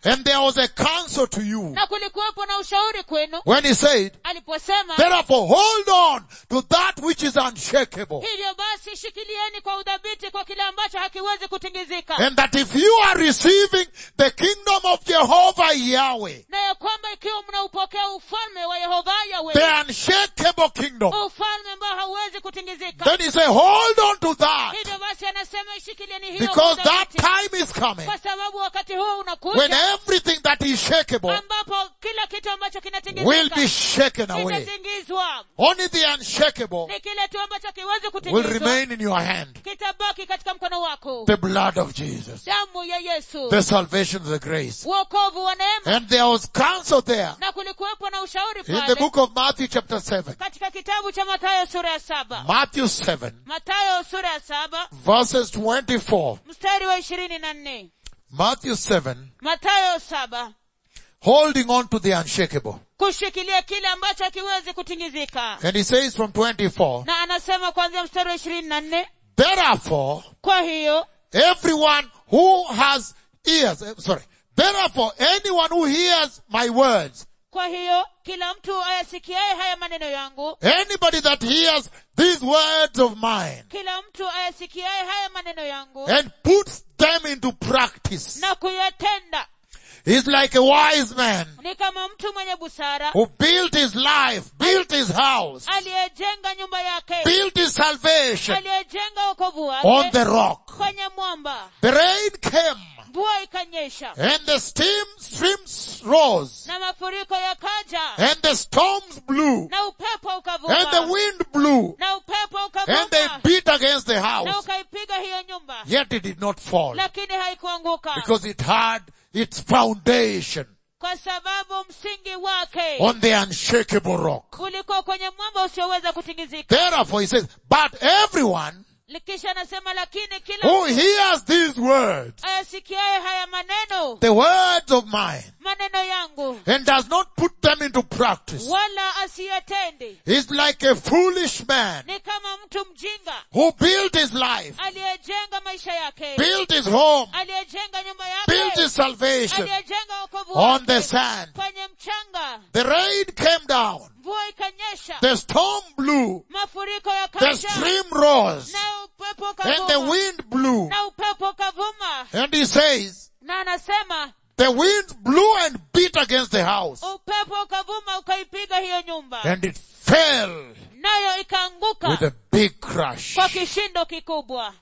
And there was a counsel to you na kulikuwepo na ushauri kwenu when he said, aliposema therefore hold on to that which is unshakable. hivyo basi shikilieni kwa udhabiti kwa kile ambacho hakiwezi kutingizika And that if you are receiving the kingdom of Jehovah Yahweh, na ya kwamba ikiwa mnaupokea ufalme wa yehova yawe the unshakable kingdom, ufalme ambao hauwezi kutingizika then he said, hold on to that hivyo basi anasema ishikilieni hiyo because kwa that udhabiti. time is coming kwa sababu wakati huu when unakuja everything that is shakeable ambapo kila kitu ambacho will kinatingizika be shaken away. kitatingizwa Only the unshakable ni kile tu ambacho kiwezi will kutingizwa remain in your hand. kitabaki katika mkono wako The blood of Jesus. damu ya yesu The salvation of the grace. uokovu wa neema And there was counsel there na kulikuwepo na ushauri in the pale book of Matthew chapter 7. katika kitabu cha matayo sura ya saba Matthew 7 matayo sura ya saba verses 24. mstari wa ishirini na nne Matthew 7 matayo saba holding on to the unshakable. kushikilia kile ambacho hakiwezi kutingizika And he says from 24, na anasema kuanzia mstari wa ishirini na nne therefore kwa hiyo everyone who has ears, eh, sorry, therefore anyone who hears my words, kwa hiyo kila mtu ayasikiaye haya maneno yangu anybody that hears these words of mine kila mtu ayasikiaye haya maneno yangu and puts them into practice na kuyatenda is like a wise man ni kama mtu mwenye busara who built his life, built his house, aliyejenga nyumba yake built his salvation aliyejenga wokovu on wake the rock. kwenye mwamba The rain came mvua ikanyesha and the steam streams rose na mafuriko yakaja and the storms blew na upepo and the ukavuma wind blew na upepo and they ukavuma beat against the na house. ukaipiga hiyo nyumba Yet it did not fall lakini haikuanguka because it had its foundation kwa sababu msingi wake on the unshakable rock. ulikuwa kwenye mwamba usioweza kutingizika Therefore he says, but everyone kisha anasema lakini kila who hears these words, ayasikiaye haya maneno the words of mine, maneno yangu and does not put them into practice, wala asiyatende is like a foolish man ni kama mtu mjinga who built his life, aliyejenga maisha yake built his home, aliyejenga nyumba built yake his salvation aliyejenga wokovu on the wake sand. kwenye mchanga The rain came down, mvua ikanyesha the storm blew, mafuriko the yakaja stream rose, na upepo and the ukavuma wind blew. na upepo ukavuma And he says, na anasema the winds blew and beat against the house, upepo ukavuma ukaipiga hiyo nyumba and it fell nayo ikaanguka with a big crash. kwa kishindo kikubwa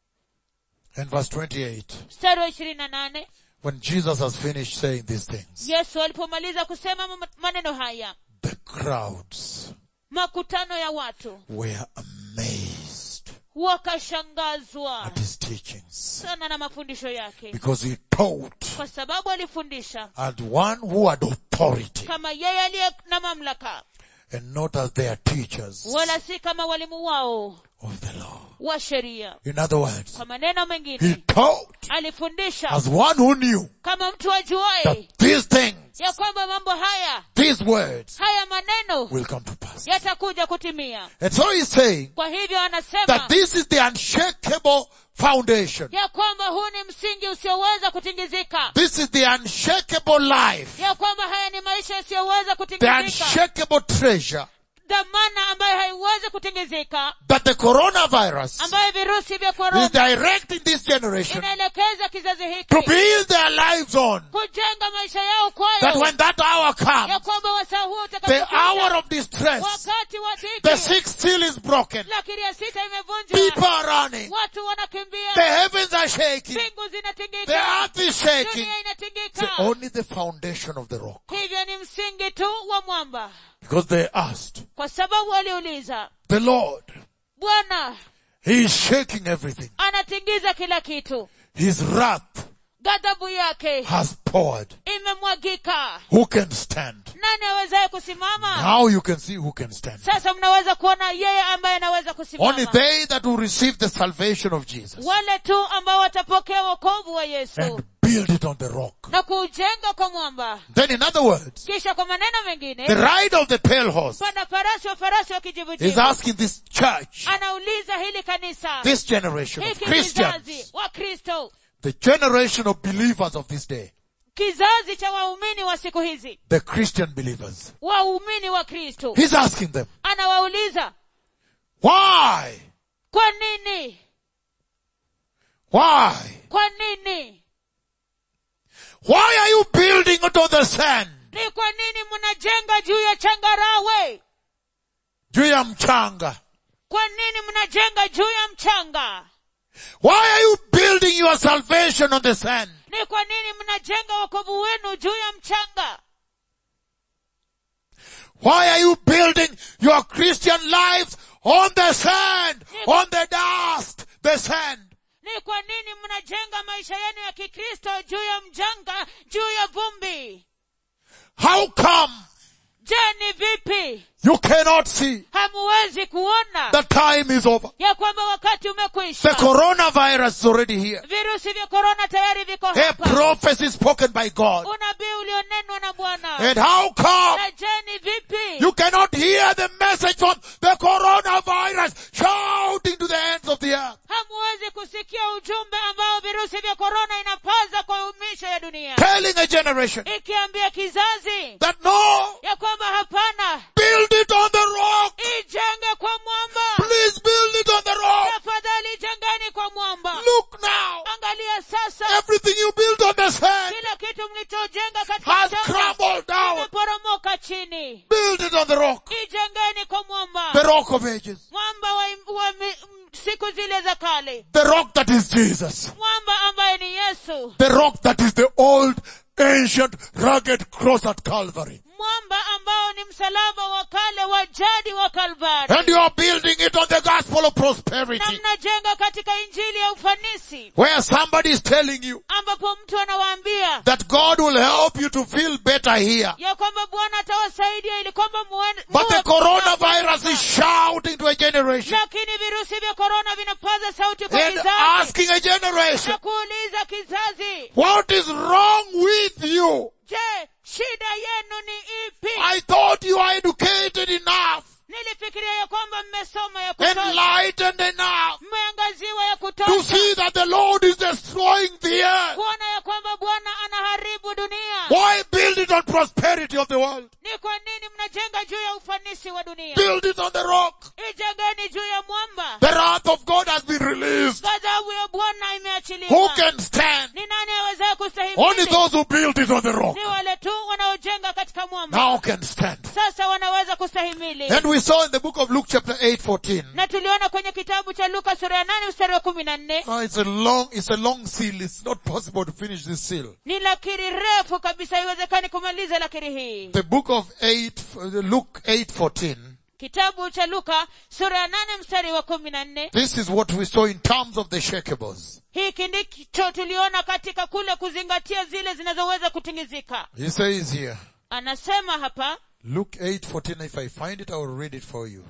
And verse 28, mstari wa ishirini na nane when Jesus has finished saying these things, yesu alipomaliza kusema ma- maneno haya the crowds makutano ya watu were amazed wakashangazwa at his teachings sana na mafundisho yake because he taught kwa sababu alifundisha as one who had authority kama yeye aliye na mamlaka and not as their teachers wala si kama walimu wao of the law. wa sheria In other words, kwa maneno he mengine taught alifundisha as one who knew kama mtu ajuaye that these things, ya kwamba mambo haya these words haya maneno will come to pass. yatakuja kutimia And so he's saying kwa hivyo anasema that this is the unshakable foundation. ya kwamba huu ni msingi usioweza kutingizika This is the unshakable life. ya kwamba haya ni maisha yasiyoweza The kutingizika unshakable treasure dhamana ambayo haiwezi kutingizika that the coronavirus ambayo virusi vya is korona directing this generation inaelekeza kizazi to hiki build their lives on. kujenga maisha yao That kwayo when that hour ya comes, kwamba wasaa huo the hour utakapokuja of distress, wakati wa the dhiki sixth seal is broken. lakini ya sita People imevunjwa are running. watu The wanakimbia heavens are shaking. mbingu The zinatingika earth is shaking. dunia It's inatingika only the foundation of the rock. hivyo ni msingi tu wa mwamba Because they asked, kwa sababu waliuliza the Lord, bwana He is shaking everything. anatingiza kila kitu His wrath ghadhabu yake has poured. imemwagika Who can stand? nani awezaye kusimama Now you can see who can stand. sasa mnaweza kuona yeye ambaye anaweza Only kusimama they that will receive the salvation of Jesus wale tu ambao watapokea wokovu wa yesu and build it on the rock. na kuujenga kwa mwamba Then in other words, kisha kwa maneno the mengine rider of the pale horse panda farasi wa farasi wa is kijivujivu asking this church, anauliza hili kanisa this generation of hiki Christians, kizazi wa kristo the generation of believers of this day, kizazi cha waumini wa siku hizi the Christian believers. waumini wa kristo He's asking them, anawauliza why? kwa nini Why? kwa nini Why are you building it on the sand? ni kwa nini mnajenga juu ya changarawe Juu ya mchanga. kwa nini mnajenga juu ya mchanga Why are you building your salvation on the sand? ni kwa nini mnajenga wokovu wenu juu ya mchanga Why are you building your Christian lives on the sand? On the dust? The sand. ni kwa nini mnajenga maisha yenu ya kikristo juu ya mjanga juu ya vumbi How come je ni vipi you cannot see hamuwezi kuona the time is over? ya kwamba wakati The umekwisha coronavirus is already here. virusi vya korona tayari viko A hapa prophecy spoken by God. unabii ulionenwa na bwana And how come na je ni vipi you cannot hear the message from the coronavirus shouting to the ends of the earth? hamuwezi kusikia ujumbe ambao virusi vya korona inapaza kwa misho ya dunia Telling a generation ikiambia kizazi that no, ya kwamba hapana build it on the rock. ijenge kwa mwamba Please build it on the rock. tafadhali jengeni kwa mwamba Look now. angalia sasa Everything you built on the sand kila kitu mlichojenga katika has mchanga crumbled down. imeporomoka chini Build it on the rock. ijengeni kwa mwamba The rock of ages. mwamba wa, wa mi, m- siku zile za kale The rock that is Jesus. mwamba ambaye ni yesu The rock that is the old, ancient, rugged cross at Calvary. mwamba ambao ni msalaba wa kale wa jadi wa And kalvari you are building it on the gospel of na prosperity. mnajenga katika injili ya ufanisi Where somebody is telling you ambapo mtu anawaambia that God will help you to feel better here. ya kwamba bwana atawasaidia ili kwamba muwe- But the muwe- coronavirus is shouting to a generation lakini virusi vya korona vinapaza sauti kwa and kizazi asking a generation, na kuuliza kizazi what is wrong with you? je shida yenu ni ipi I thought you are educated enough, nilifikiria ya kwamba mmesoma ya kutosha enlightened enough mmeangaziwa ya to kutosha see that the Lord is destroying the earth. kuona ya kwamba bwana anaharibu dunia Why build it on prosperity of the world? ni kwa nini mnajenga juu ya ufanisi wa dunia Build it on the rock. ijengeni juu ya mwamba The wrath of God has been released. ghadhabu ya bwana Who imeachiliwa can stand? ni nani awezaye Only kustahimili those who built it on the rock ni wale tu wanaojenga katika mwamba now can stand. sasa wanaweza kustahimili And we saw in the book of Luke chapter 8, 14. na tuliona kwenye kitabu cha luka sura ya nane mstari wa kumi na nne Oh, it's a long, it's a long seal. It's not possible to finish this seal. ni lakiri refu kabisa haiwezekani kumaliza lakiri hii The book of 8, uh, Luke 8, 14. kitabu cha luka sura ya nane mstari wa kumi na nne This is what we saw in terms of the shakables. hiki ndicho tuliona katika kule kuzingatia zile zinazoweza kutingizika He says here, anasema hapa Luke 8, 14. If I find it, I will read it for you.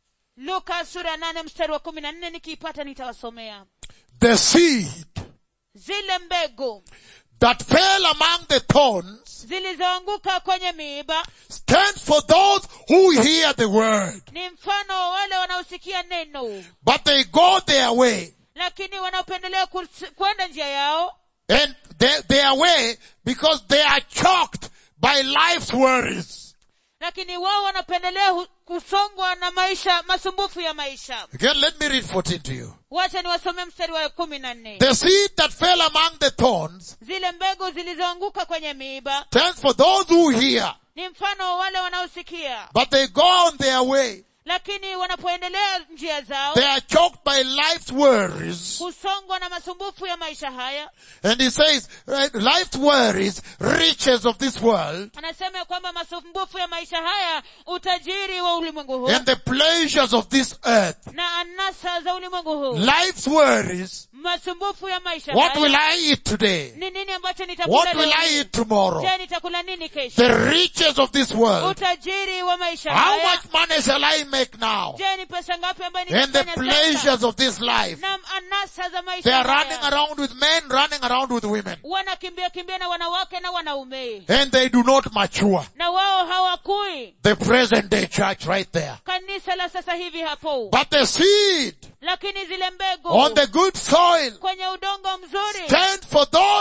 luka sura ya nane mstari wa kumi na nne nikiipata nitawasomea The seed zile mbegu that fell among the thorns zilizoanguka kwenye miiba stands for those who hear the word, ni mfano wa wale wanaosikia neno but they go their way lakini wanaopendelea kus- kwenda njia yao and they, their way because they are choked by life's worries. lakini wao wanapendelea hu- kusongwa na maisha masumbufu ya maisha Again, let me read 14 to you. wacha niwasomee mstari wa kumi na nne The seed that fell among the thorns zile mbegu zilizoanguka kwenye miiba stands for those who hear, ni mfano wa wale wanaosikia but they go on their way. lakini wanapoendelea njia zao They are choked by life's worries. husongwa na masumbufu ya maisha haya And he says, right, life's worries, riches of this world, anasema ya kwamba masumbufu ya maisha haya utajiri wa ulimwengu huu and the pleasures of this earth. na anasa za ulimwengu huu Life's worries, masumbufu ya maisha what will haya I eat today? ni nini ambacho nitakula What will leo I hii? eat tomorrow? je nitakula nini kesho The riches of this world. utajiri wa maisha How haya much money shall I make now? je ni pesa ngapi ambayo And the nitafanya sasa pleasures of this life. na anasa za maisha They are haya. running around with men, running around with women. wanakimbia kimbia na wanawake na wanaume And they do not mature. na wao hawakui The present day church right there. kanisa la sasa hivi hapo But the seed lakini zile mbegu on the good soil kwenye udongo mzuri stand for those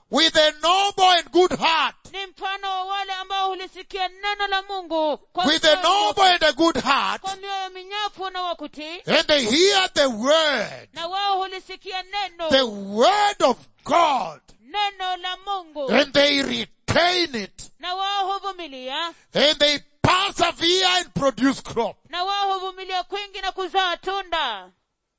with a noble and good heart. ni mfano wa wale ambao hulisikia neno la mungu kwa With a mioyo- noble and a good heart. kwa mioyo minyafu na wakutii And they hear the word. na wao hulisikia neno The word of God. neno la mungu And they retain it. na wao huvumilia And they persevere and produce crop. na wao huvumilia kwingi na kuzaa tunda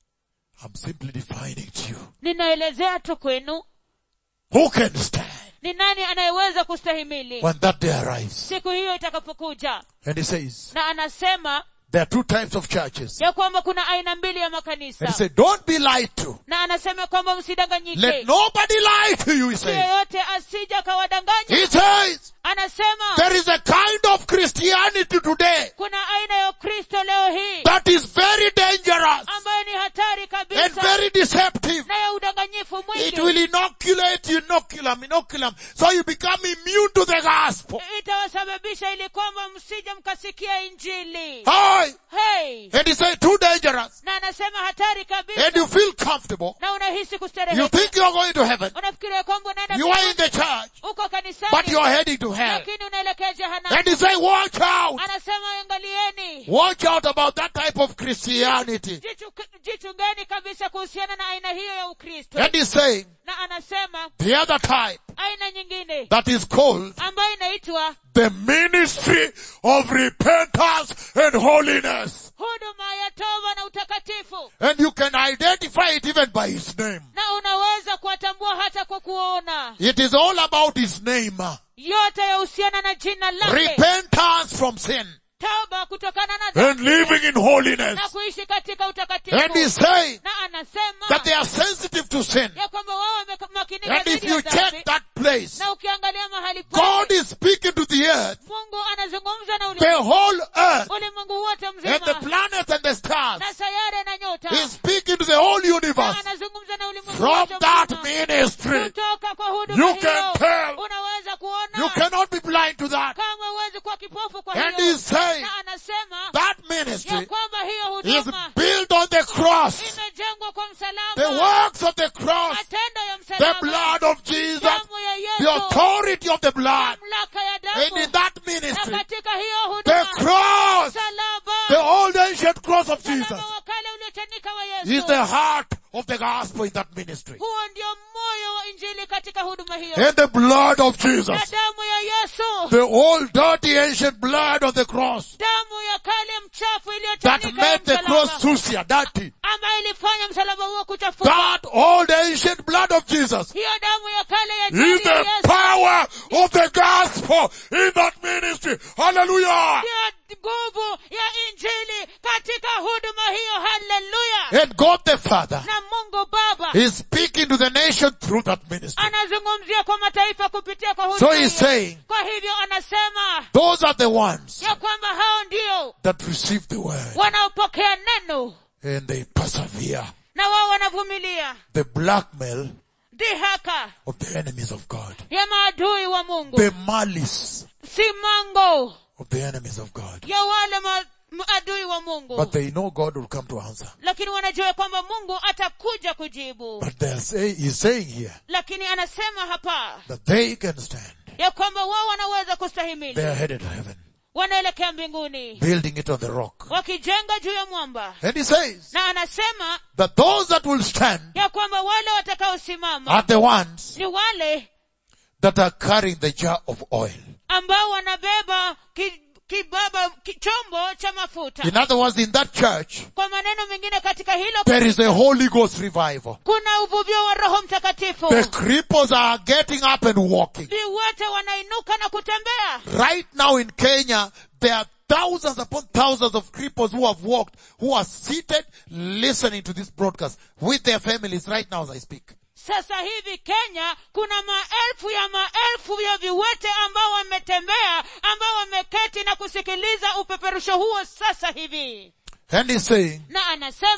I'm simply defining to you. ninaelezea tu kwenu Who can stand ni nani anayeweza kustahimili when that day arrives? siku hiyo itakapokuja And he says, na anasema there are two types of churches. ya kwamba kuna aina mbili ya And he makanisa said, don't be lied to. na anasema kwamba msidanganyike Let nobody lie to you, he mtu says. yeyote asija akawadanganya He says, anasema there is a kind of Christianity today kuna aina ya ukristo leo hii that is very dangerous ambayo ni hatari and kabisa very deceptive. na ya udanganyifu It mwingi will inoculate you, inoculum, inoculum, so you become immune to the gospel. itawasababisha ili kwamba msije mkasikia injili Hi! hey And he said, too dangerous. na anasema hatari kabisa And you feel comfortable. na unahisi You kustareheka think you're going to heaven. unafikiria kwamba unaenda You are in mbinguni, the church, uko but kanisani you're heading to hell. lakini unaelekea jehanamu And he said, watch out. anasema angalieni Watch out about that type of Christianity. Jichu- jichungeni kabisa kuhusiana na aina hiyo ya ukristo And he's saying, na anasema the other type aina nyingine that is called ambayo inaitwa the ministry of repentance and holiness. huduma ya toba na utakatifu And you can identify it even by his name. na unaweza kuwatambua hata kwa kuona It is all about his name. yote yahusiana na jina lake Repentance from sin toba kutokana na and dhambi living in holiness. na kuishi katika And utakatifu he's saying na anasema that they are sensitive to sin. ya kwamba wao wamemakinika And if dhidi ya you dhambi check that place, na ukiangalia mahali God pale is speaking to the earth, mungu anazungumza na the ulimwengu whole earth, ulimwengu wote and the mzima planets and the stars. na sayare na nyota He's speaking to the whole na universe. anazungumza na ulimwengu From wote that mzima. ministry, kutoka kwa huduma You can hiyo tell. unaweza you kuona cannot be blind to that. kama huwezi kuwa kipofu kwa And hiyo he's saying na anasema that ya ministry kwamba hiyo is huduma built on the cross, imejengwa kwa the msalaba works of the cross, matendo ya the msalaba blood of Jesus, damu ya the yesu authority of the blood. mamlaka ya And in damu that na ministry, katika hiyo the huduma cross, msalaba the old ancient cross of Jesus, msalaba wa kale uliochanika wa is yesu the heart of the gospel in that ministry. huo ndio moyo wa injili katika huduma hiyo And the blood of na Jesus, damu ya yesu the old dirty ancient blood of the cross damu ya kale mchafu that iliyochanika ya made the cross msalaba sucia, dirty. ambayo ilifanya msalaba huo kuchafuka That old ancient blood of Jesus hiyo damu ya kale ya is jadi ya the yesu power of the gospel in that ministry. Hallelujah. ndio nguvu ya injili katika huduma hiyo haleluya And God the Father na mungu baba is speaking to the nation through that ministry. anazungumzia kwa mataifa kupitia kwa So huduma he's hiyo. saying, kwa hivyo anasema those are the ones ya kwamba hao ndio that receive the word wanaopokea neno and they persevere. na wao wanavumilia The blackmail dhihaka of the enemies of God. ya maadui wa mungu The malice simango of the enemies of God. ya wale ma- maadui wa mungu But they know God will come to answer. lakini wanajua kwamba mungu atakuja kujibu But they are say, he's saying here lakini anasema hapa that they can stand. ya kwamba wao wanaweza They kustahimili are headed to heaven, wanaelekea mbinguni building it on the rock. wakijenga juu ya mwamba And he says na anasema that those that will stand ya kwamba wale watakaosimama are the ones ni wale that are carrying the jar of oil. ambao wanabeba ki, kibaba ki, chombo cha mafuta In other words, in that church, kwa maneno mengine katika hilo there is a Holy Ghost revival. kuna uvuvio wa roho mtakatifu The cripples are getting up and walking. viwete wanainuka na kutembea Right now in Kenya, there are thousands upon thousands of cripples who have walked, who are seated listening to this broadcast with their families right now as I speak. sasa hivi kenya kuna maelfu ya maelfu ya viwete ambao wametembea ambao wameketi na kusikiliza upeperusho huo sasa hivi And he's saying na anasema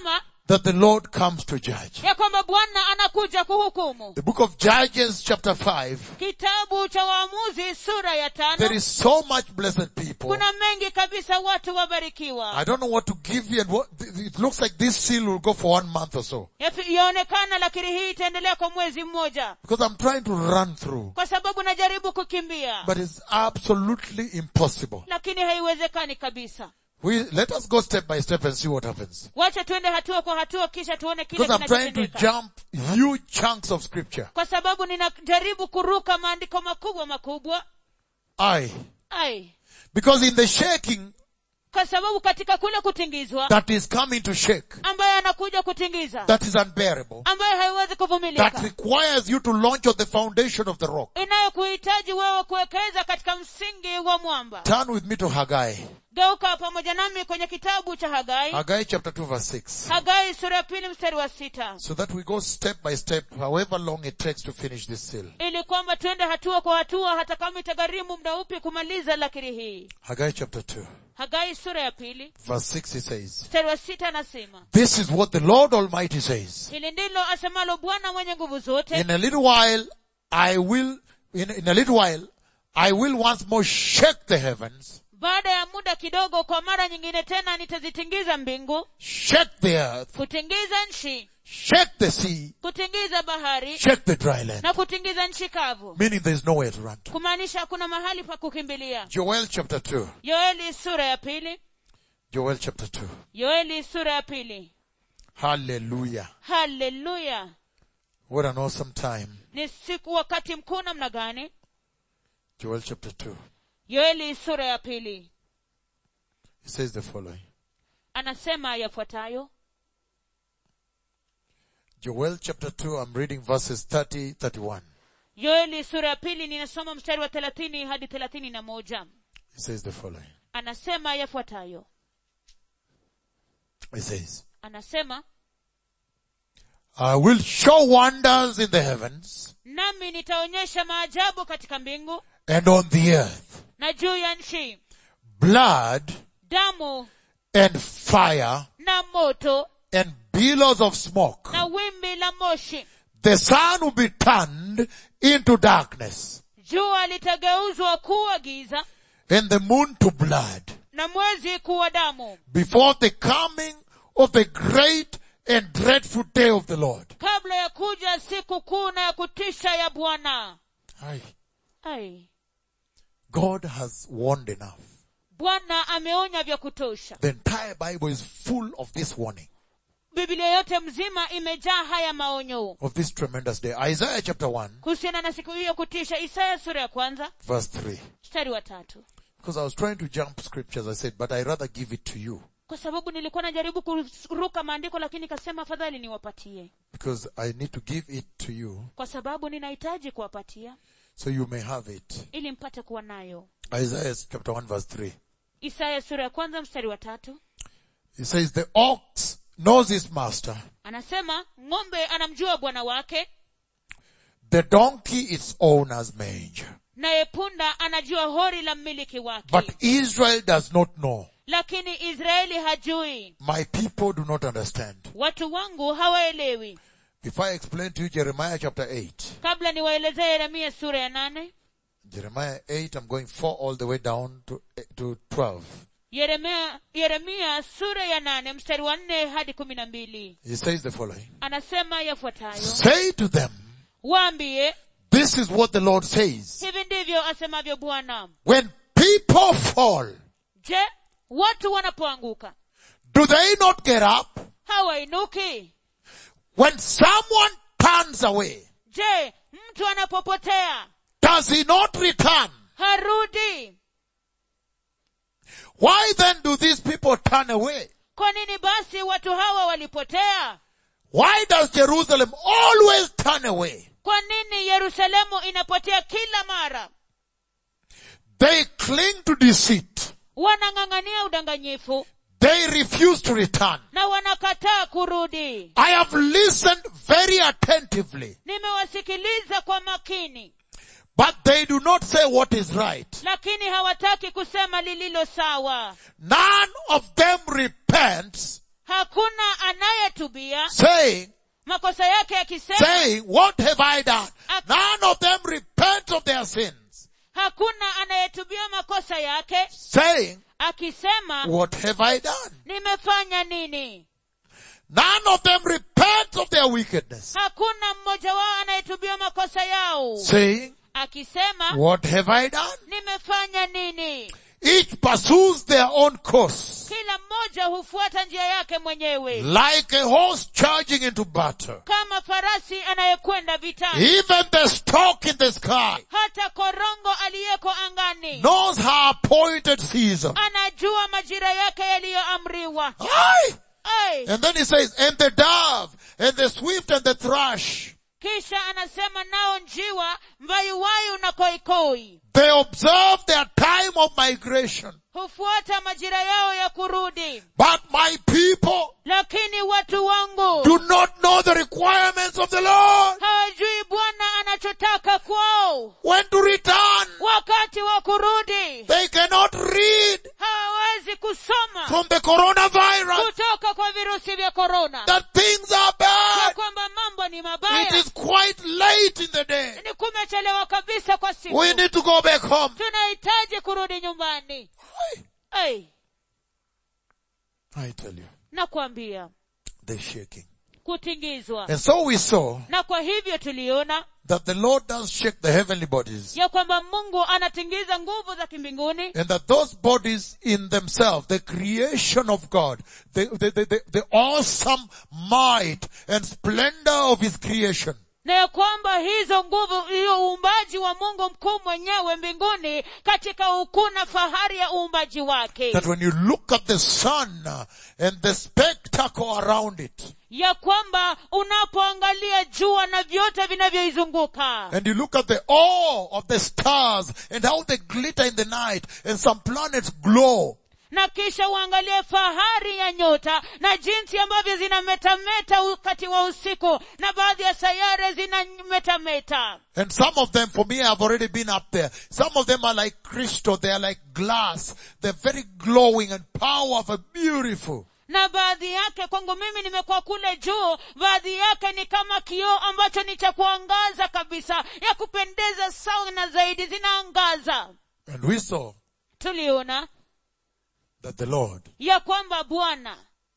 that the Lord comes to judge. ya kwamba bwana anakuja kuhukumu The book of Judges chapter 5, kitabu cha waamuzi sura ya there tano is so much blessed people. kuna mengi kabisa watu wabarikiwa I don't know what to give you and what, it looks like this seal will go for one month or so. Yafi- yaonekana lakini hii itaendelea kwa mwezi mmoja Because I'm trying to run through. kwa sababu najaribu kukimbia But it's absolutely impossible. lakini haiwezekani kabisa We, let us go step by step and see what happens. wacha tuende hatua kwa hatua kisha tuone kile Because I'm trying to kinachotendeka jump huge chunks of scripture. kwa sababu ninajaribu kuruka maandiko makubwa makubwa I. ai Because in the shaking kwa sababu katika kule kutingizwa that is coming to shake, ambaye anakuja kutingiza that is unbearable, ambaye haiwezi that kuvumilika requires you to launch on the foundation of the rock. inayokuhitaji wewe kuwekeza katika msingi wa mwamba Turn with me to Haggai. geuka pamoja nami kwenye kitabu cha hagai Haggai chapter 2 verse 6. hagai sura ya pili mstari wa sita So that we go step by step, however long it takes to finish this seal. ili kwamba tuende hatua kwa hatua hata kama itagharimu muda upi kumaliza lakini hii Haggai chapter 2 hagai sura ya pili verse 6 it says, mstari wa sita anasema This is what the Lord Almighty says. hili ndilo asemalo bwana mwenye nguvu zote In a little while, I will, in, in a little while, I will once more shake the heavens, baada ya muda kidogo kwa mara nyingine tena nitazitingiza mbingu shake the earth, kutingiza nchi shake the sea, kutingiza bahari shake the dry land. na kutingiza nchi kavu Meaning there is nowhere to run to. kumaanisha hakuna mahali pa kukimbilia Joel chapter 2. yoeli sura ya pili Joel chapter 2. yoeli sura ya pili Hallelujah. haleluya What an awesome time. ni siku wakati mkuu namna gani Joel chapter 2. yoeli sura ya pili It says the following. anasema yafuatayo Joel chapter 2, I'm reading verses 30, 31. yoeli sura ya pili ninasoma mstari wa thelathini hadi thelathini na moja It says the following. anasema yafuatayo It says, anasema I will show wonders in the heavens nami nitaonyesha maajabu katika mbingu and on the earth, na juu ya nchi blood damu and fire na moto and billows of smoke. na wimbi la moshi The sun will be turned into darkness jua litageuzwa kuwa giza and the moon to blood na mwezi kuwa damu before the coming of the great and dreadful day of the Lord. kabla ya kuja siku kuu na ya kutisha ya bwana Aye. ai God has warned enough. bwana ameonya vya kutosha The entire Bible is full of this warning, biblia yote mzima imejaa haya maonyo of this tremendous day. Isaiah chapter 1 kuhusiana na siku hiyo kutisha isaya sura ya kwanza verse 3. mstari wa tatu Because I was trying to jump scriptures, I said, but I rather give it to you. kwa sababu nilikuwa najaribu kuruka maandiko lakini kasema afadhali niwapatie Because I need to give it to you kwa sababu ninahitaji kuwapatia so you may have it. ili mpate kuwa nayo Isaiah chapter 1 verse 3. isaya sura ya kwanza mstari wa tatu It says, the ox knows his master. anasema ng'ombe anamjua bwana wake The donkey its owner's manger. naye punda anajua hori la mmiliki wake But Israel does not know. lakini israeli hajui My people do not understand. watu wangu hawaelewi If I explain to you Jeremiah chapter 8, kabla niwaelezee yeremia sura ya nane Jeremiah 8, I'm going 4 all the way down to, to 12. yeremia yeremia sura ya nane mstari wa nne hadi kumi na mbili He says the following. anasema yafuatayo Say to them, waambie this is what the Lord says. hivi ndivyo asemavyo bwana When people fall, je watu wanapoanguka do they not get up? hawainuki When someone turns away, je mtu anapopotea does he not return? harudi Why then do these people turn away? kwa nini basi watu hawa walipotea Why does Jerusalem always turn away? kwa nini yerusalemu inapotea kila mara They cling to deceit. wanang'ang'ania udanganyifu They refuse to return. na wanakataa kurudi I have listened very attentively, nimewasikiliza kwa makini but they do not say what is right. lakini hawataki kusema lililo sawa None of them repents hakuna anayetubia saying, makosa yake akisema saying, what have I done? None of them repent of their sins. hakuna anayetubia makosa yake Saying, akisema what have I done? nimefanya nini None of them repent of their wickedness. hakuna mmoja wao anayetubia makosa yao Saying, akisema what have I done? nimefanya nini Each pursues their own course. kila mmoja hufuata njia yake mwenyewe Like a horse charging into battle. kama farasi anayekwenda vitani Even the stork in the sky hata korongo aliyeko angani knows her appointed season. anajua majira yake yaliyoamriwa Aye. Ai! And then he says, and the dove, and the swift, and the thrush, kisha anasema nao njiwa mbayuwayu na koikoi they observe their time of migration. hufuata majira yao ya kurudi But my people lakini watu wangu do not know the requirements of the Lord. hawajui bwana anachotaka kwao When to return, wakati wa kurudi they cannot read hawawezi kusoma from the coronavirus kutoka kwa virusi vya korona that things are ya bad. kwamba mambo ni It mabaya is quite late in the day. ni kumechelewa kabisa kwa siku We need to go back home. tunahitaji kurudi nyumbani hey, I tell you, nakwambia they're shaking. kutingizwa And so we saw na kwa hivyo tuliona that the Lord does shake the heavenly bodies. ya kwamba mungu anatingiza nguvu za kimbinguni And that those bodies in themselves, the creation of God, the, the, the, the, the awesome might and splendor of His creation, na ya kwamba hizo nguvu hiyo uumbaji wa mungu mkuu mwenyewe mbinguni katika ukuu na fahari ya uumbaji wake that when you look at the sun uh, and the spectacle around it, ya kwamba unapoangalia jua na vyote vinavyoizunguka and you look at the awe of the stars and how they glitter in the night and some planets glow, na kisha uangalie fahari ya nyota na jinsi ambavyo zinametameta wakati wa usiku na baadhi ya sayare zinametameta And some of them, for me, I've already been up there. Some of them are like crystal. They are like glass. They're very glowing and powerful, beautiful. na baadhi yake kwangu mimi nimekuwa kule juu baadhi yake ni kama kioo ambacho ni cha kuangaza kabisa ya kupendeza sana zaidi zinaangaza And we saw tuliona that the Lord ya kwamba bwana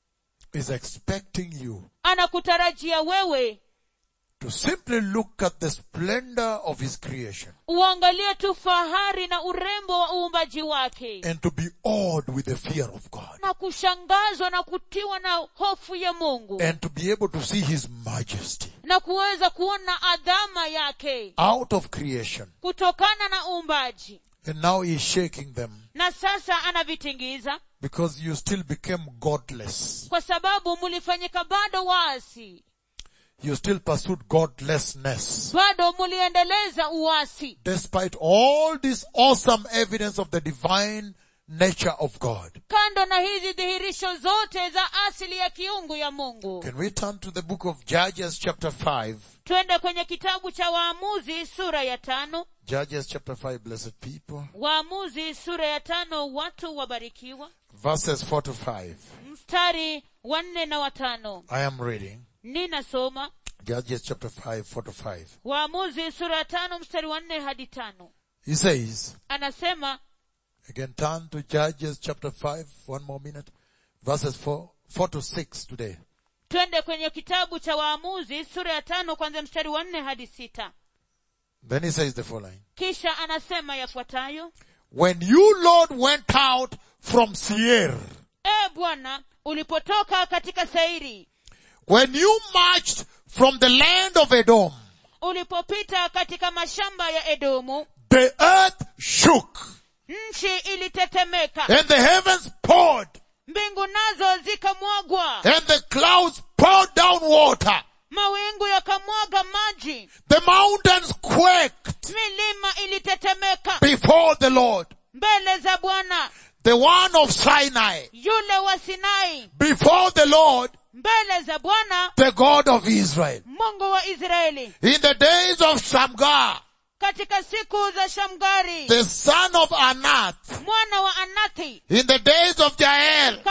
is expecting you anakutarajia wewe to simply look at the splendor of His creation uangalie tu fahari na urembo wa uumbaji wake and to be awed with the fear of God na kushangazwa na kutiwa na hofu ya mungu and to be able to see His majesty na kuweza kuona adhama yake out of creation. kutokana na uumbaji And now He's shaking them na sasa anavitingiza because you still became godless. kwa sababu mulifanyika bado waasi You still pursued godlessness. bado muliendeleza uasi despite all this awesome evidence of the divine nature of God. kando na hizi dhihirisho zote za asili ya kiungu ya mungu Can we turn to the book of Judges chapter 5? twende kwenye kitabu cha waamuzi sura ya tano Judges chapter 5, blessed people. waamuzi sura ya tano watu wabarikiwa Verses 4 to 5. mstari wa nne na watano I am reading. ninasoma Judges chapter 5, 4 to 5. waamuzi sura ya tano mstari wa nne hadi tano He says, anasema again turn to Judges chapter 5, one more minute. Verses 4, 4 to 6 today. twende kwenye kitabu cha waamuzi sura ya tano kwanzia mstari wa nne hadi sita Then he says the following. kisha anasema yafuatayo When you Lord went out from Seir, e bwana ulipotoka katika sairi when you marched from the land of Edom, ulipopita katika mashamba ya edomu the earth shook nchi ilitetemeka and the heavens poured mbingu nazo zikamwagwa and the clouds poured down water. mawingu yakamwaga maji The mountains quaked milima ilitetemeka before the Lord, mbele za bwana the one of Sinai, yule wa sinai before the Lord, mbele za bwana the God of Israel. mungu wa israeli In the days of Shamgar, katika siku za shamgari the son of Anath, mwana wa anathi in the days of Jael, katika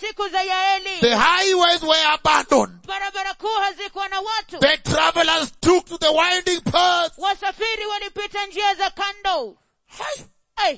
siku za yaeli the highways were abandoned. barabara kuu hazikuwa na watu The travelers took to the winding paths. wasafiri walipita njia za kando Hi. hey,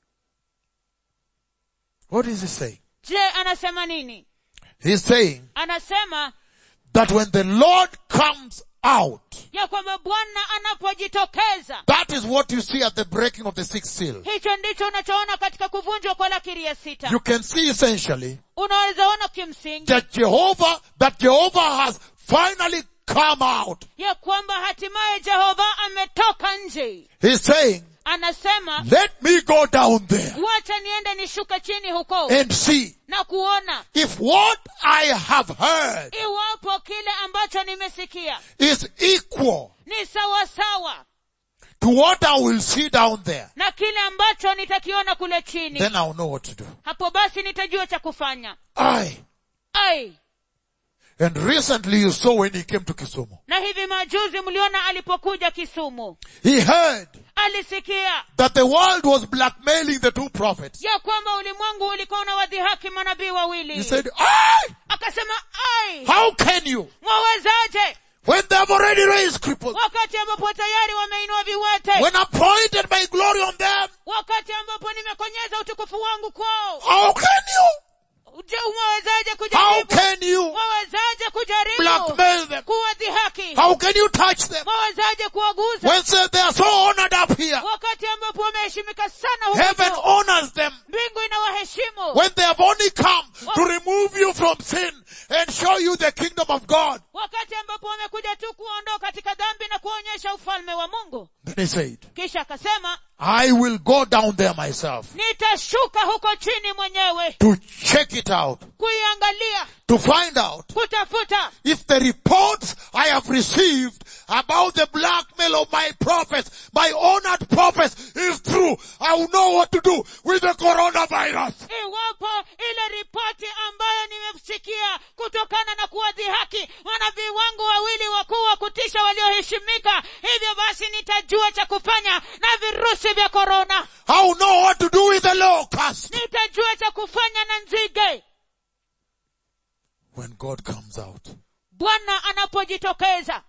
What is he saying? je anasema nini He's saying anasema that when the Lord comes out, ya kwamba bwana anapojitokeza that is what you see at the breaking of the sixth seal. hicho ndicho unachoona katika kuvunjwa kwa lakiri ya sita You can see essentially unaweza ona kimsingi that Jehovah, that Jehovah has finally come out. ya kwamba hatimaye jehova ametoka nje He's saying, anasema let me go down there wacha niende nishuke chini huko and see na kuona if what I have heard iwapo kile ambacho nimesikia is equal ni sawasawa to what I will see down there. na kile ambacho nitakiona kule chini Then I'll know what to do. hapo basi nitajua cha kufanya Aye. ai And recently you saw when he came to Kisumu. na hivi majuzi mliona alipokuja kisumu He heard alisikia that the world was blackmailing the two prophets. ya kwamba ulimwengu ulikuwa unawadhihaki manabii He wawili said, Aye! akasema ai How can you? mwawezaje When they have already raised cripples. wakati ambapo tayari wameinua viwete When I pointed my glory on them. wakati ambapo nimekonyeza utukufu wangu kwao How can you? je mwawezaje How kujaribu can you mwawezaje kujaribu blackmail them? kuwadhihaki How can you touch them? mwawezaje kuwaguza When say they are so honored up here. wakati ambapo wameheshimika sana huko Heaven juu. honors them. mbingu inawaheshimu When they have only come to remove you from sin and show you the kingdom of God. wakati ambapo wamekuja tu kuondoa katika dhambi na kuonyesha ufalme wa mungu Then he said, kisha akasema I will go down there myself nitashuka huko chini mwenyewe to check it out, kuiangalia to find out kutafuta if the reports I have received about the blackmail of my prophets, my honored prophets is true. I will know what to do with the coronavirus. iwapo ile ripoti ambayo nimesikia kutokana na kuwadhihaki manabii wangu wawili wakuu wa kutisha walioheshimika hivyo basi nitajua cha kufanya na virusi vya korona I will know what to do with the locust. nitajua cha kufanya na nzige When God comes out bwana anapojitokeza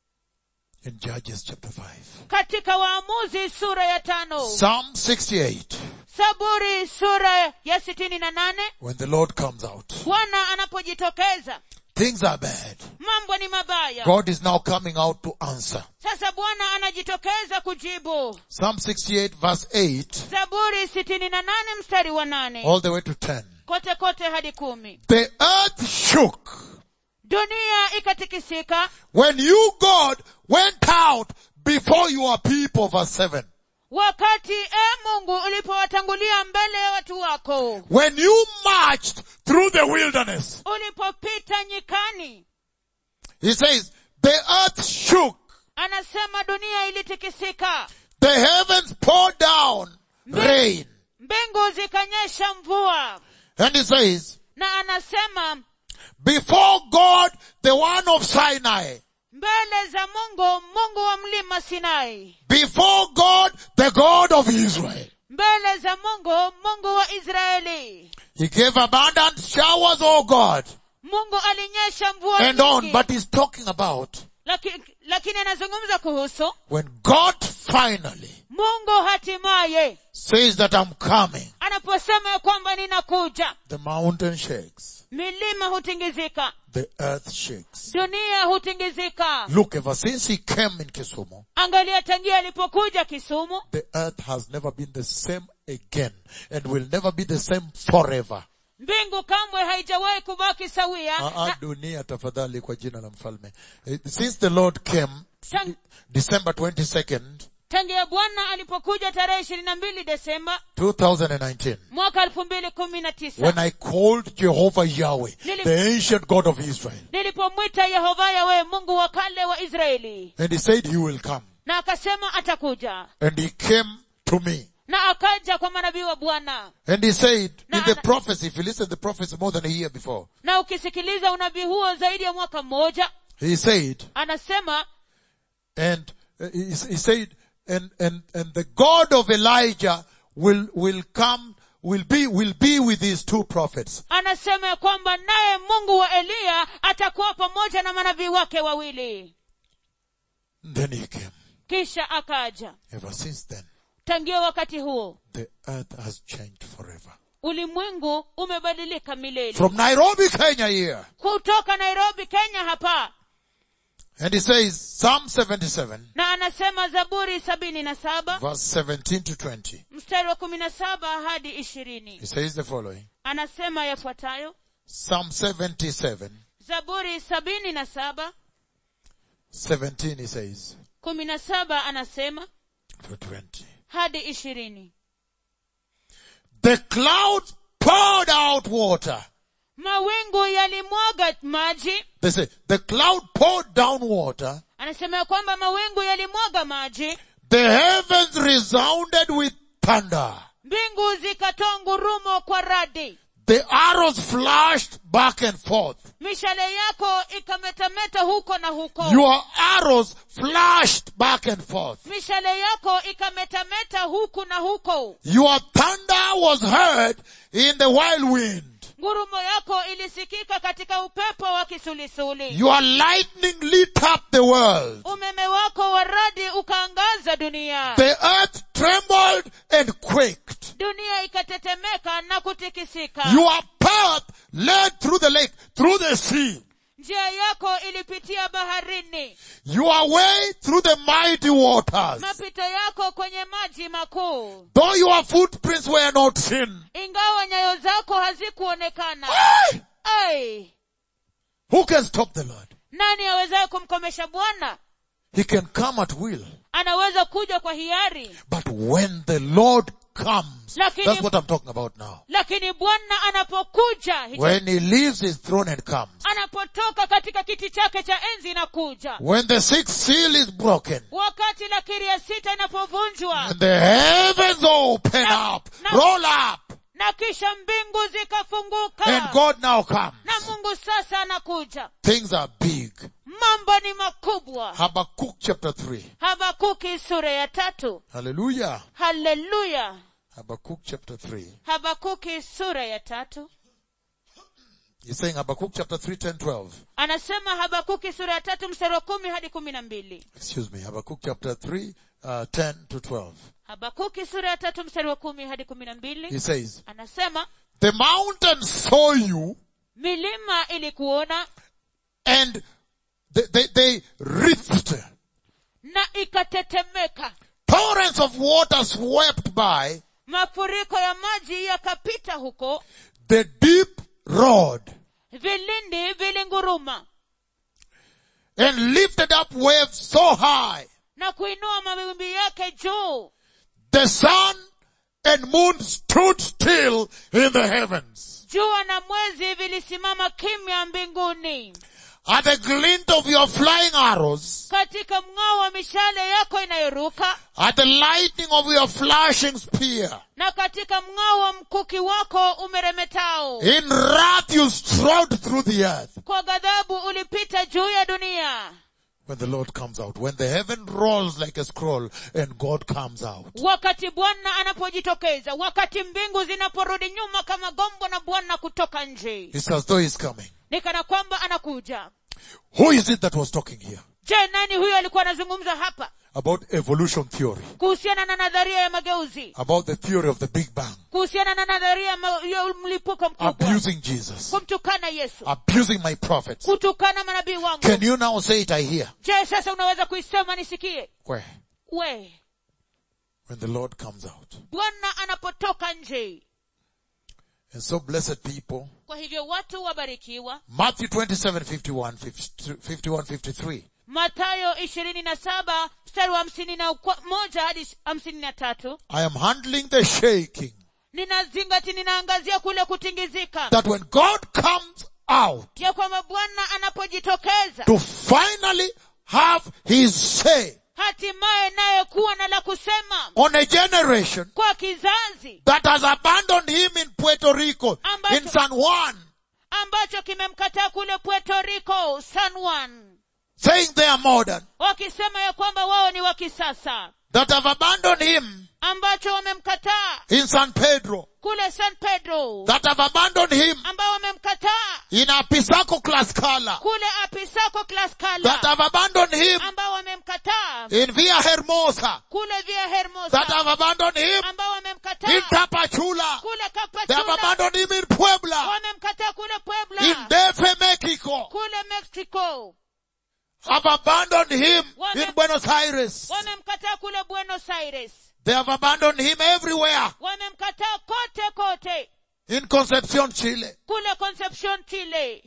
in Judges chapter 5. katika waamuzi sura ya tano Psalm 68. saburi sura ya sitini na nane When the Lord comes out, bwana anapojitokeza things are bad. mambo ni mabaya God is now coming out to answer. sasa bwana anajitokeza kujibu Psalm 68 verse 8 zaburi sitini na nane mstari wa nane all the way to 10. kote kote hadi kumi The earth shook dunia ikatikisika when you God went out before your people verse 7. wakati e mungu ulipowatangulia mbele ya watu wako When you marched through the wilderness. ulipopita nyikani He says, the earth shook. anasema dunia ilitikisika The heavens poured down rain. mbingu zikanyesha mvua And he says, na anasema before God, the one of Sinai, mbele za mungu mungu wa mlima sinai before God, the God of Israel. mbele za mungu mungu wa israeli He gave abundant showers, oh God, mungu alinyesha mvua and on, nyingi. but he's talking about Laki, lakini anazungumza kuhusu when God finally mungu hatimaye says that I'm coming, anaposema ya kwamba ninakuja the mountain shakes, milima hutingizika the earth shakes. dunia hutingizika Look, ever since he came in Kisumu, angalia tangia alipokuja kisumu the earth has never been the same again and will never be the same forever. mbingu kamwe haijawahi kubaki sawia Ah, ah, na, dunia tafadhali kwa jina la mfalme. Eh, Since the Lord came, Tang- December 22nd, tangia bwana alipokuja tarehe ishirini na mbili desemba 2019, mwaka elfu mbili kumi na tisa when I called Jehovah Yahweh, Nili- the ancient God of Israel, nilipomwita yehova yawe mungu wa kale wa israeli and he said he will come, na akasema atakuja and he came to me, na akaja kwa manabii wa bwana and he said Na- in the na- prophecy, if you listen to the prophecy more than a year before, na ukisikiliza unabii huo zaidi ya mwaka mmoja he said, anasema and uh, he, he said, and, and, and the God of Elijah will, will come will be, will be with these two prophets. anasema ya kwamba naye mungu wa eliya atakuwa pamoja na manabii wake wawili Then he came. kisha akaja Ever since then, tangia wakati huo the earth has changed forever. ulimwengu umebadilika milele From Nairobi, Kenya here. kutoka nairobi kenya hapa And he says, Psalm 77, na anasema zaburi sabini na saba verse 17 to 20. mstari wa kumi na saba hadi ishirini He says the following. anasema yafuatayo Psalm 77, zaburi sabini na saba 17 he says, kumi na saba anasema to 20. hadi ishirini The clouds poured out water. mawingu yalimwaga maji They say, the cloud poured down water. anasema ya kwamba mawingu yalimwaga maji The heavens resounded with thunder. mbingu zikatoa ngurumo kwa radi The arrows flashed back and forth. mishale yako ikametameta huko na huko Your arrows flashed back and forth. mishale yako ikametameta huku na huko Your thunder was heard in the wild wind. ngurumo yako ilisikika katika upepo wa kisulisuli Your lightning lit up the world. umeme wako wa radi ukaangaza dunia The earth trembled and quaked. dunia ikatetemeka na kutikisika Your path led through the lake, through the sea. njia yako ilipitia baharini Your way through the mighty waters. mapito yako kwenye maji makuu Though your footprints were not seen. ingawa nyayo zako hazikuonekana Hey! ai Who can stop the Lord? nani awezaye kumkomesha bwana He can come at will. anaweza kuja kwa hiari But when the Lord comes, Lakini- that's what I'm talking about now. lakini bwana anapokuja hicho- When he leaves his throne and comes. anapotoka katika kiti chake cha enzi na kuja When the sixth seal is broken. wakati lakiri ya sita inapovunjwa And the heavens open Na- up, na- roll up, na kisha mbingu zikafunguka and God now comes. na mungu sasa anakuja Things are big. mambo ni makubwa Habakkuk chapter 3. habakuki sura ya tatu Hallelujah. haleluya Habakkuk chapter 3. habakuki sura ya tatu He's saying Habakkuk chapter 3, 10, 12. anasema habakuki sura ya tatu mstari wa kumi hadi kumi na mbili Excuse me. Habakkuk chapter 3, uh, 10 to 12. habakuki sura ya tatu mstari wa kumi hadi kumi na mbili He says, anasema The mountains saw you milima ilikuona and they, they, they writhed. na ikatetemeka Torrents of water swept by. mafuriko ya maji yakapita huko The deep roared vilindi vilinguruma and lifted up waves so high. na kuinua mawimbi yake juu The sun and moon stood still in the heavens. jua na mwezi vilisimama kimya mbinguni At the glint of your flying arrows, katika mng'ao wa mishale yako inayoruka at the lightning of your flashing spear, na katika mng'ao wa mkuki wako umeremetao in wrath you strode through the earth. kwa ghadhabu ulipita juu ya dunia When the Lord comes out, when the heaven rolls like a scroll and God comes out. wakati bwana anapojitokeza wakati mbingu zinaporudi nyuma kama gombo na bwana kutoka nje It's as though he's coming. ni kana kwamba anakuja Who is it that was talking here? je nani huyo alikuwa anazungumza hapa About evolution theory. kuhusiana na nadharia ya mageuzi About the theory of the Big Bang. kuhusiana na nadharia ya ma- ya mlipuko mkubwa Abusing Jesus. kumtukana yesu Abusing my prophets. kutukana manabii wangu Can you now say it I hear? je sasa unaweza kuisema nisikie Where? we When the Lord comes out. bwana anapotoka nje And so blessed people. kwa hivyo watu wabarikiwa Matthew 27, 51, 51, 53. matayo ishirini na saba mstari wa hamsini na ukwa- moja hadi hamsini na tatu I am handling the shaking. ninazingati ninaangazia kule kutingizika That when God comes out ya kwamba bwana anapojitokeza to finally have his say hatimaye naye kuwa na la kusema on a generation kwa kizazi that has abandoned him in Puerto Rico, Ambacho- in San Juan, ambacho kimemkataa kule puerto rico san juan saying they are modern, wakisema ya kwamba wao ni wa kisasa that have abandoned him ambacho wamemkataa in San Pedro, kule san pedro that have abandoned him ambao wamemkataa in Apisaco Tlaxcala, kule apisako that klaskala have abandoned him ambao wamemkataa in Via Hermosa, kule via that hermosa have abandoned him ambao in wamemkataa Tapachula, kule they have kapachula abandoned him in Puebla, wamemkataa kule in puebla Defe, Mexico, kule mexico have abandoned him Wame- in Buenos Aires. wamemkataa kule buenos aires They have abandoned him everywhere wamemkataa kote kote in Concepcion, Chile. kule concepcion chile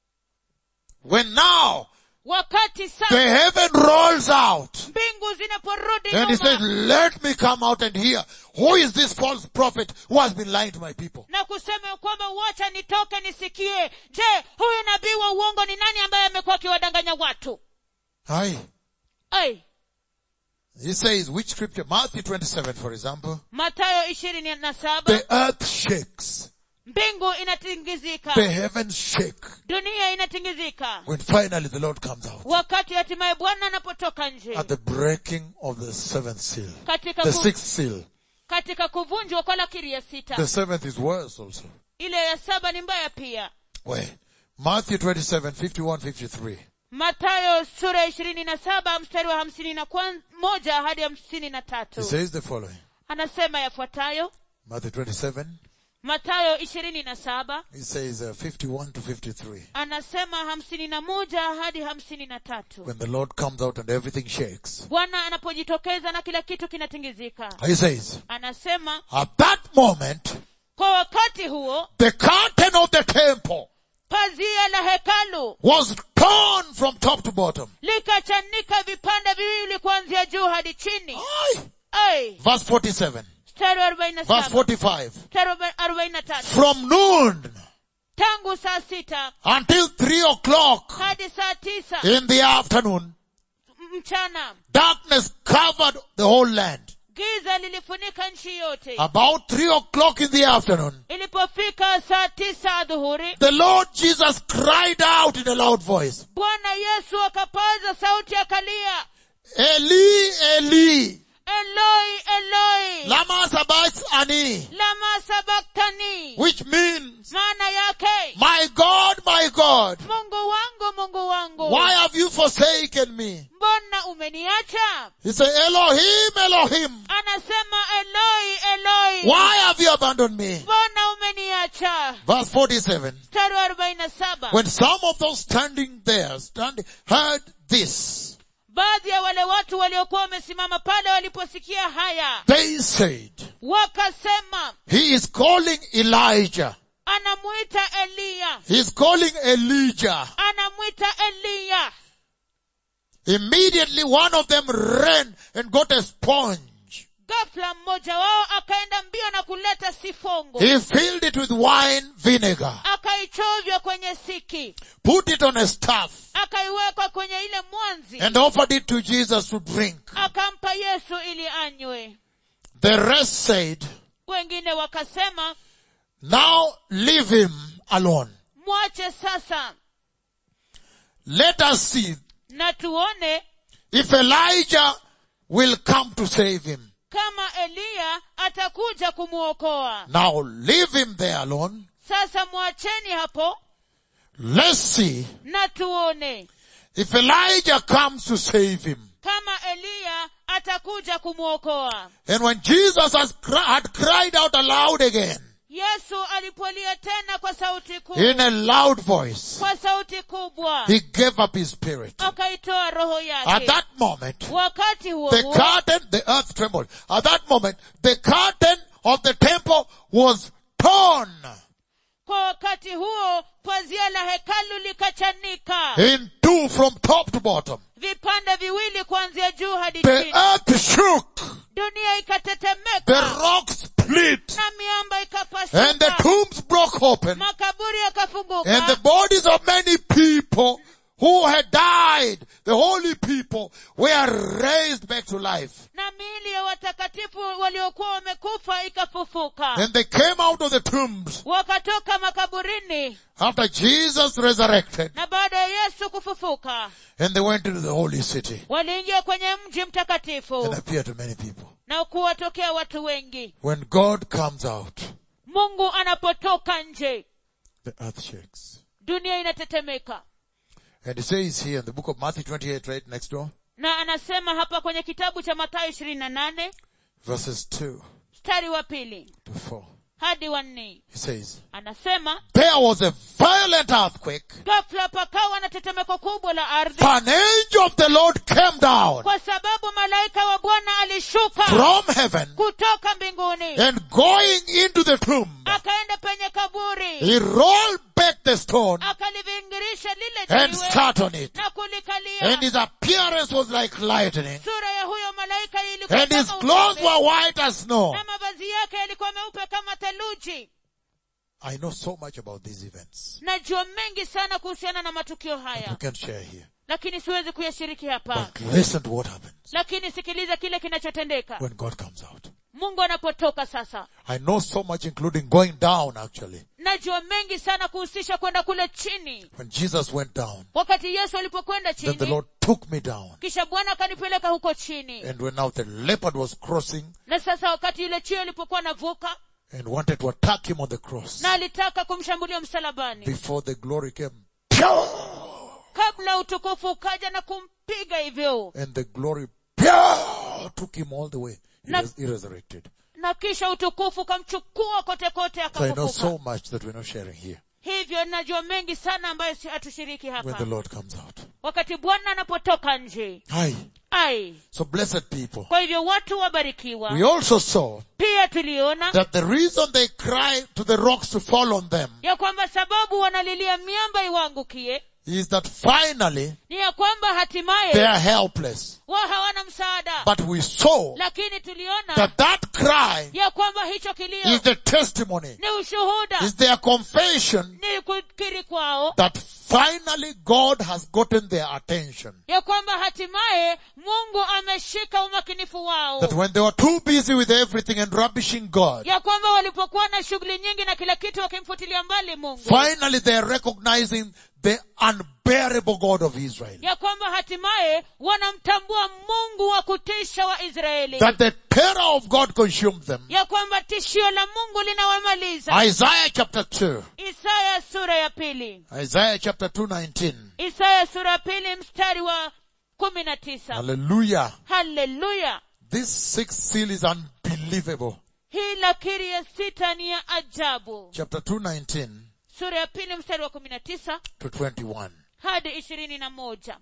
When now wakati the sasa heaven rolls out mbingu zinaporudi and he says, nyuma let me come out and hear who is this false prophet who has been lying to my people. na kusema ya kwamba wacha nitoke nisikie je huyu nabii wa uongo ni nani ambaye amekuwa akiwadanganya watu Aye. Ai, He says, which scripture? Matthew 27, for example. matayo ishirini na saba The earth shakes. mbingu inatingizika The heavens shake. dunia inatingizika When finally the Lord comes out. wakati hatimaye bwana anapotoka nje At the breaking of the seventh seal. katika, The ku, sixth seal. katika kuvunjwa kwa lakiri ya sita The seventh is worse also. ile ya saba ni mbaya pia Where? Matthew 27, 51, 53. matayo sura ya ishirini na saba mstari wa hamsini na kwan- moja hadi hamsini na He tatu says the following. anasema yafuatayo Matthew 27, matayo ishirini na saba he says uh, 51 to 53. anasema hamsini na moja hadi hamsini na tatu When the Lord comes out and everything shakes. bwana anapojitokeza na kila kitu kinatingizika He says, anasema at that moment, kwa wakati huo the curtain of the temple pazia la hekalu was torn from top to bottom. likachanika vipande viwili kuanzia juu hadi chini Aye. Ai, Verse 47. mstari wa arobaini na Verse saba 45. mstari wa arobaini na tatu From noon tangu saa sita until three o'clock hadi saa tisa in the afternoon, mchana darkness covered the whole land. giza lilifunika nchi yote About three o'clock in the afternoon, ilipofika saa tisa adhuhuri the Lord Jesus cried out in a loud voice, bwana yesu akapaza sauti akalia Eli, Eli, eloi eloi lama sabachthani, lama sabaktani which means, maana yake my God, my God, mungu wangu mungu wangu why have you forsaken me? mbona umeniacha He said, Elohim, Elohim, anasema eloi eloi why have you abandoned me? mbona umeniacha Verse 47. mstari wa arobaini na saba When some of those standing there, standing, heard this, baadhi ya wale watu waliokuwa wamesimama pale waliposikia haya they said, wakasema he is calling Elijah. anamwita eliya He is calling Elijah. anamwita eliya Immediately one of them ran and got a sponge. ghafla mmoja wao akaenda mbio na kuleta sifongo He filled it with wine vinegar, akaichovya kwenye siki put it on a staff, akaiweka kwenye ile mwanzi and offered it to Jesus to drink. akampa yesu ili anywe The rest said, wengine wakasema now leave him alone. mwache sasa Let us see na tuone if Elijah will come to save him. kama eliya atakuja kumwokoa Now leave him there alone. sasa mwacheni hapo Let's see na tuone if Elijah comes to save him. kama eliya atakuja kumwokoa And when Jesus has cri- had cried out aloud again yesu alipolia tena kwa sauti kuu in a loud voice, kwa sauti kubwa he gave up his spirit. akaitoa roho At yake that moment, wakati huo the huo curtain, the earth trembled. At that moment, the curtain of the temple was torn kwa wakati huo pazia la hekalu likachanika in two from top to bottom. vipande viwili kuanzia juu hadi The chini earth shook. dunia The ikatetemeka rocks split. na miamba And the ikapasuka tombs broke open. makaburi And the yakafunguka bodies of many people who had died, the holy people, were raised back to life. na miili ya watakatifu waliokuwa wamekufa ikafufuka And they came out of the tombs wakatoka makaburini after Jesus resurrected. na baada ya yesu kufufuka And they went into the holy city waliingia kwenye mji and mtakatifu appeared to many people. na kuwatokea watu wengi When God comes out, mungu anapotoka nje the earth shakes. dunia inatetemeka And it says here in the book of Matthew 28, right next door, na anasema hapa kwenye kitabu cha mathayo ishirini na nane verses 2 mstari wa pili to 4. hadi wa nne He says, anasema There was a violent earthquake, ghafla pakawa na tetemeko kubwa la ardhi for an angel of the Lord came down kwa sababu malaika wa bwana alishuka from heaven kutoka mbinguni and going into the tomb, akaenda penye kaburi he rolled back the stone akalivingirisha lile and jiwe sat on it. na kulikalia And his appearance was like lightning, sura ya huyo malaika ilikuwa and his kama clothes umeme, were white as snow. na mavazi yake yalikuwa meupe kama theluji I know so much about these events. najua mengi sana kuhusiana na matukio We haya can't share here. lakini siwezi kuyashiriki hapa But listen to what happens lakini sikiliza kile kinachotendeka when God comes out. mungu anapotoka sasa I know so much including going down actually. najua mengi sana kuhusisha kwenda kule chini When Jesus went down, wakati yesu alipokwenda then the chini Lord took me down. kisha bwana akanipeleka huko chini And when now the leopard was crossing na sasa wakati yule chio alipokuwa anavuka and wanted to attack him on the cross, na alitaka kumshambulia msalabani before the glory came, pew! kabla utukufu ukaja na kumpiga hivyo and the glory pew! took him all the way. He, Na- res- he resurrected. na kisha utukufu ukamchukua kote kote So I know akafufuka so much that we're not sharing here hivyo najua mengi sana ambayo si hatushiriki when hapa the Lord comes out. wakati bwana anapotoka nje Hi. ai So blessed people. kwa hivyo watu wabarikiwa We also saw pia tuliona that the reason they cry to the rocks to fall on them ya kwamba sababu wanalilia miamba iwaangukie is that finally ni ya kwamba they hatimaye are helpless. wao hawana msaada But we saw lakini tuliona that that cry ya kwamba hicho kilio is the testimony, ni ushuhuda is their confession ni kukiri kwao that finally God has gotten their attention. ya kwamba hatimaye mungu ameshika umakinifu wao That when they were too busy with everything and rubbishing God, ya kwamba walipokuwa na shughuli nyingi na kila kitu wakimfutilia mbali mungu finally they are recognizing the unbearable God of Israel. ya kwamba hatimaye wanamtambua mungu wa kutisha wa israeli That the terror of God consumed them. ya kwamba tishio la mungu linawamaliza Isaiah chapter 2. isaya sura ya pili Isaiah chapter 2, 19. isaya sura ya pili mstari wa kumi na tisa Hallelujah. haleluya This sixth seal is unbelievable. hii lakiri ya sita ni ya ajabu Chapter 2, 19 sura ya pili mstari wa kumi na tisa to 21. hadi ishirini na moja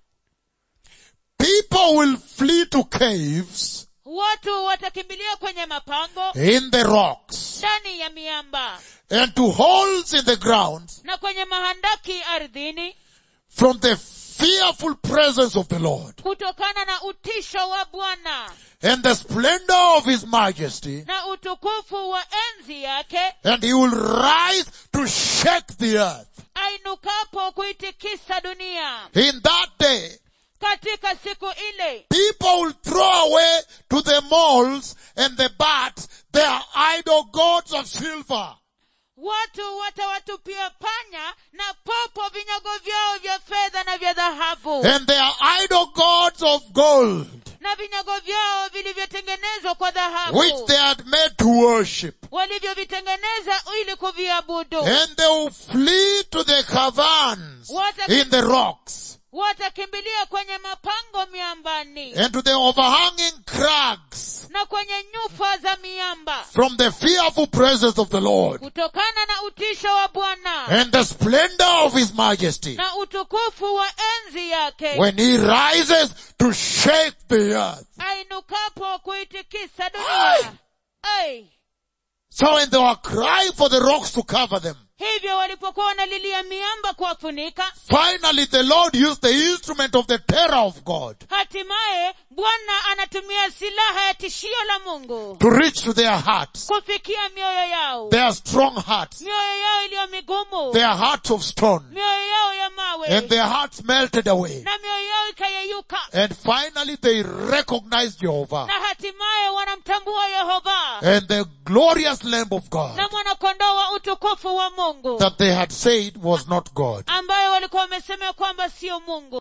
People will flee to caves watu watakimbilia kwenye mapango in the rocks ndani ya miamba and to holes in the ground na kwenye mahandaki ardhini from the fearful presence of the Lord kutokana na utisho wa bwana and the splendor of his majesty na utukufu wa enzi yake and he will rise to shake the earth. ainukapo kuitikisa dunia In that day, katika siku ile people will throw away to the moles and the bats their idol gods of silver watu watawatupia panya na popo vinyago vyao vya fedha na vya dhahabu and their idol gods of gold na vinyago vyao vilivyotengenezwa kwa which dhahabu they had made to worship. walivyovitengeneza ili kuviabudu And they will flee to the caverns in the rocks watakimbilia kwenye mapango miambani and to the overhanging crags na kwenye nyufa za miamba from the fearful presence of the Lord kutokana na utisho wa bwana and the splendor of his majesty na utukufu wa enzi yake when he rises to shake the earth. ainukapo kuitikisa dunia Ai. So when they were crying for the rocks to cover them, hivyo walipokuwa wanalilia miamba kuwafunika finally the Lord used the instrument of the terror of God hatimaye bwana anatumia silaha ya tishio la mungu to reach to their hearts, kufikia mioyo yao their strong hearts, mioyo yao iliyo migumu their hearts of stone, mioyo yao ya mawe and their hearts melted away. na mioyo yao ikayeyuka And finally they recognized Jehovah na hatimaye wanamtambua yehova and the glorious Lamb of God na mwanakondoo wa utukufu wa mungu that they had said was not God. ambayo walikuwa wamesema kwamba sio mungu